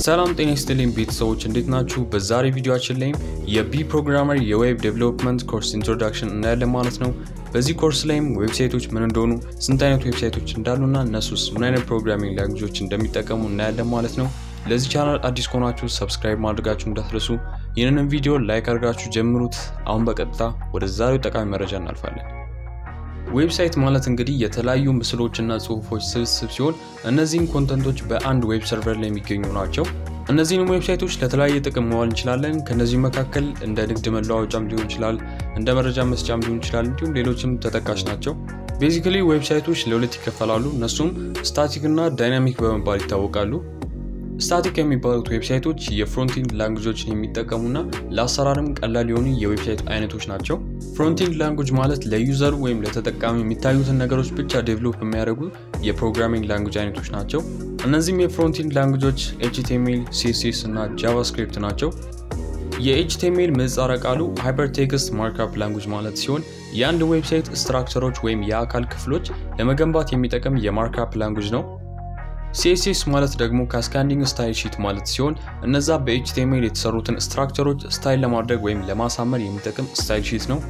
ሰላም ጤና ይስጥልኝ ቤተሰቦች እንዴት ናችሁ? በዛሬ ቪዲዮአችን ላይም የቢ ፕሮግራመር የዌብ ዴቨሎፕመንት ኮርስ ኢንትሮዳክሽን እናያለን ማለት ነው። በዚህ ኮርስ ላይም ዌብሳይቶች ምን እንደሆኑ፣ ስንት አይነት ዌብሳይቶች እንዳሉና እነሱስ ምን አይነት ፕሮግራሚንግ ላንጉጆች እንደሚጠቀሙ እናያለን ማለት ነው። ለዚህ ቻናል አዲስ ከሆናችሁ ሰብስክራይብ ማድረጋችሁ እንዳትረሱ። ይህንንም ቪዲዮ ላይክ አድርጋችሁ ጀምሩት። አሁን በቀጥታ ወደ ዛሬው ጠቃሚ መረጃ እናልፋለን። ዌብሳይት ማለት እንግዲህ የተለያዩ ምስሎችና ጽሁፎች ስብስብ ሲሆን እነዚህም ኮንተንቶች በአንድ ዌብ ሰርቨር ላይ የሚገኙ ናቸው። እነዚህንም ዌብሳይቶች ለተለያየ ጥቅም መዋል እንችላለን። ከነዚህ መካከል እንደ ንግድ መለዋወጫም ሊሆን ይችላል፣ እንደ መረጃ መስጫም ሊሆን ይችላል፣ እንዲሁም ሌሎችም ተጠቃሽ ናቸው። ቤዚካሊ ዌብሳይቶች ለሁለት ይከፈላሉ። እነሱም ስታቲክ እና ዳይናሚክ በመባል ይታወቃሉ። ስታቲክ የሚባሉት ዌብሳይቶች የፍሮንቲንድ ላንጉጆችን የሚጠቀሙና ለአሰራርም ቀላል የሆኑ የዌብሳይት አይነቶች ናቸው። ፍሮንቲንድ ላንጉጅ ማለት ለዩዘሩ ወይም ለተጠቃሚ የሚታዩትን ነገሮች ብቻ ዴቨሎፕ የሚያደርጉ የፕሮግራሚንግ ላንጉጅ አይነቶች ናቸው። እነዚህም የፍሮንቲንድ ላንጉጆች ኤችቲኤምኤል፣ ሲኤስኤስ እና ጃቫስክሪፕት ናቸው። የኤችቲኤምኤል ምህጻረ ቃሉ ሃይፐርቴክስት ማርክአፕ ላንጉጅ ማለት ሲሆን የአንድ ዌብሳይት ስትራክቸሮች ወይም የአካል ክፍሎች ለመገንባት የሚጠቅም የማርክአፕ ላንጉጅ ነው። ሲኤስኤስ ማለት ደግሞ ካስካዲንግ ስታይል ሺት ማለት ሲሆን እነዛ በኤችቲኤምኤል የተሰሩትን ስትራክቸሮች ስታይል ለማድረግ ወይም ለማሳመር የሚጠቅም ስታይል ሺት ነው።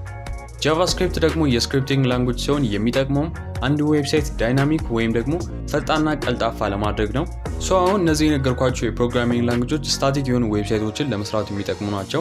ጃቫስክሪፕት ደግሞ የስክሪፕቲንግ ላንጉጅ ሲሆን የሚጠቅመውም አንድ ዌብሳይት ዳይናሚክ ወይም ደግሞ ፈጣንና ቀልጣፋ ለማድረግ ነው። ሶ አሁን እነዚህ የነገርኳቸው የፕሮግራሚንግ ላንጉጆች ስታቲክ የሆኑ ዌብሳይቶችን ለመስራት የሚጠቅሙ ናቸው።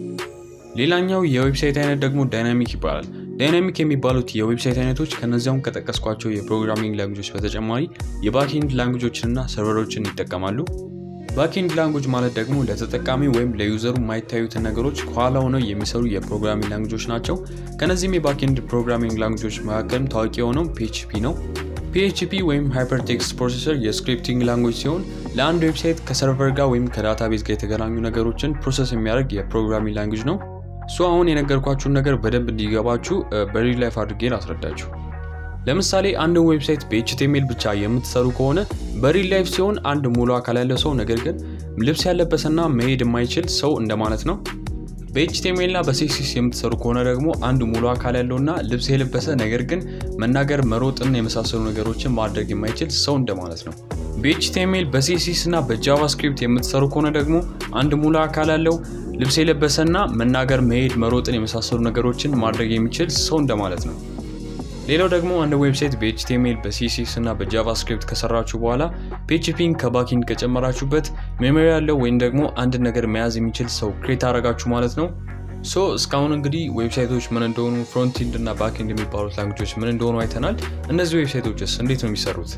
ሌላኛው የዌብሳይት አይነት ደግሞ ዳይናሚክ ይባላል። ዳይናሚክ የሚባሉት የዌብሳይት አይነቶች ከነዚያውም ከጠቀስኳቸው የፕሮግራሚንግ ላንጉጆች በተጨማሪ የባክኤንድ ላንጉጆችንና ሰርቨሮችን ይጠቀማሉ። ባክኤንድ ላንጉጅ ማለት ደግሞ ለተጠቃሚ ወይም ለዩዘሩ የማይታዩትን ነገሮች ከኋላ ሆነው የሚሰሩ የፕሮግራሚንግ ላንጉጆች ናቸው። ከነዚህም የባክኤንድ ፕሮግራሚንግ ላንጉጆች መካከልም ታዋቂ የሆነው ፒኤችፒ ነው። ፒኤችፒ ወይም ሃይፐርቴክስት ፕሮሴሰር የስክሪፕቲንግ ላንጉጅ ሲሆን ለአንድ ዌብሳይት ከሰርቨር ጋር ወይም ከዳታቤዝ ጋር የተገናኙ ነገሮችን ፕሮሰስ የሚያደርግ የፕሮግራሚንግ ላንጉጅ ነው። ሶ አሁን የነገርኳችሁን ነገር በደንብ እንዲገባችሁ በሪል ላይፍ አድርጌ ላስረዳችሁ። ለምሳሌ አንድን ዌብሳይት በኤችቲኤምኤል ብቻ የምትሰሩ ከሆነ በሪል ላይፍ ሲሆን አንድ ሙሉ አካል ያለው ሰው ነገር ግን ልብስ ያለበሰና መሄድ የማይችል ሰው እንደማለት ነው። በኤችቲኤምኤል እና በሲኤስኤስ የምትሰሩ ከሆነ ደግሞ አንድ ሙሉ አካል ያለውና ልብስ የለበሰ ነገር ግን መናገር፣ መሮጥና የመሳሰሉ ነገሮችን ማድረግ የማይችል ሰው እንደማለት ነው። በኤችቲኤምኤል በሲኤስኤስ እና በጃቫስክሪፕት የምትሰሩ ከሆነ ደግሞ አንድ ሙሉ አካል ያለው ልብስ የለበሰና መናገር፣ መሄድ፣ መሮጥን የመሳሰሉ ነገሮችን ማድረግ የሚችል ሰው እንደማለት ነው። ሌላው ደግሞ አንድ ዌብሳይት በኤችቲኤምኤል በሲኤስኤስ እና በጃቫስክሪፕት ከሰራችሁ በኋላ ፒኤችፒን ከባኪንድ ከጨመራችሁበት ሜሞሪ ያለው ወይም ደግሞ አንድ ነገር መያዝ የሚችል ሰው ክሬት አደረጋችሁ ማለት ነው። ሶ እስካሁን እንግዲህ ዌብሳይቶች ምን እንደሆኑ ፍሮንቲንድ እና ባክንድ የሚባሉት ላንጉጆች ምን እንደሆኑ አይተናል። እነዚህ ዌብሳይቶችስ እንዴት ነው የሚሰሩት?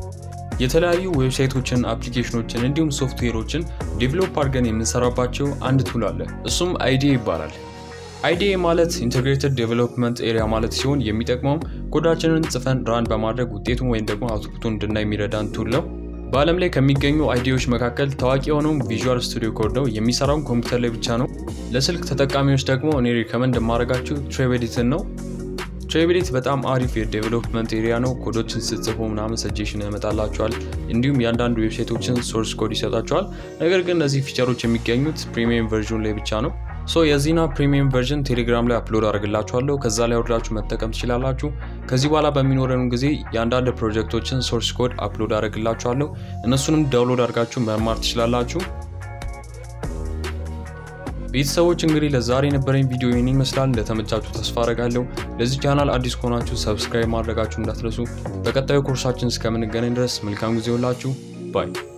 የተለያዩ ዌብሳይቶችን፣ አፕሊኬሽኖችን እንዲሁም ሶፍትዌሮችን ዴቨሎፕ አድርገን የምንሰራባቸው አንድ ቱል አለ። እሱም አይዲኤ ይባላል። አይዲኤ ማለት ኢንቴግሬትድ ዴቨሎፕመንት ኤሪያ ማለት ሲሆን የሚጠቅመውም ኮዳችንን ጽፈን ራን በማድረግ ውጤቱን ወይም ደግሞ አውትፑቱን እንድናይ የሚረዳን ቱል ነው። በዓለም ላይ ከሚገኙ አይዲዎች መካከል ታዋቂ የሆነው ቪዥዋል ስቱዲዮ ኮድ ነው። የሚሰራውን ኮምፒውተር ላይ ብቻ ነው። ለስልክ ተጠቃሚዎች ደግሞ እኔ ሪከመንድ የማደርጋችሁ ትሬቬዲትን ነው። ትሬቬዲት በጣም አሪፍ የዴቨሎፕመንት ኤሪያ ነው። ኮዶችን ስትጽፉ ምናምን ሰጀሽን ያመጣላቸዋል። እንዲሁም የአንዳንድ ዌብሳይቶችን ሶርስ ኮድ ይሰጣቸዋል። ነገር ግን እነዚህ ፊቸሮች የሚገኙት ፕሪሚየም ቨርዥን ላይ ብቻ ነው። ሶ የዚህና ፕሪሚየም ቨርዥን ቴሌግራም ላይ አፕሎድ አድርግላችኋለሁ። ከዛ ላይ ወርዳችሁ መጠቀም ትችላላችሁ። ከዚህ በኋላ በሚኖረን ጊዜ የአንዳንድ ፕሮጀክቶችን ሶርስ ኮድ አፕሎድ አድርግላችኋለሁ። እነሱንም ዳውንሎድ አድርጋችሁ መማር ትችላላችሁ። ቤተሰቦች እንግዲህ ለዛሬ የነበረኝ ቪዲዮ ይህን ይመስላል። እንደተመቻችሁ ተስፋ አረጋለሁ። ለዚህ ቻናል አዲስ ከሆናችሁ ሰብስክራይብ ማድረጋችሁ እንዳትረሱ። በቀጣዩ ኮርሳችን እስከምንገናኝ ድረስ መልካም ጊዜ ሁላችሁ ባይ